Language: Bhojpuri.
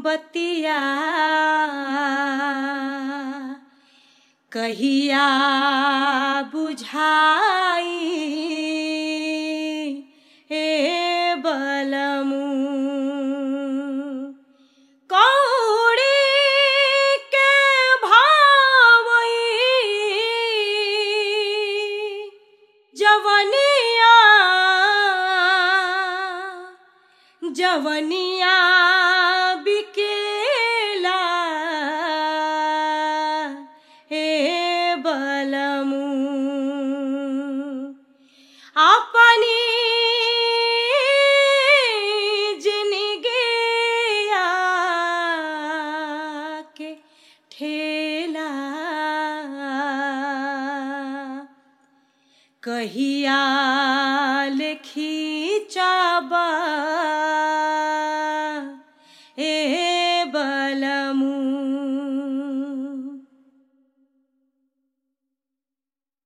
बतिया कहिया बुझाई हे बलमू कौड़ी के भावई जवनिया जवनिया बिकेला हे बलमू अपनी जिनगिया के ठेला कहिया लिखी चा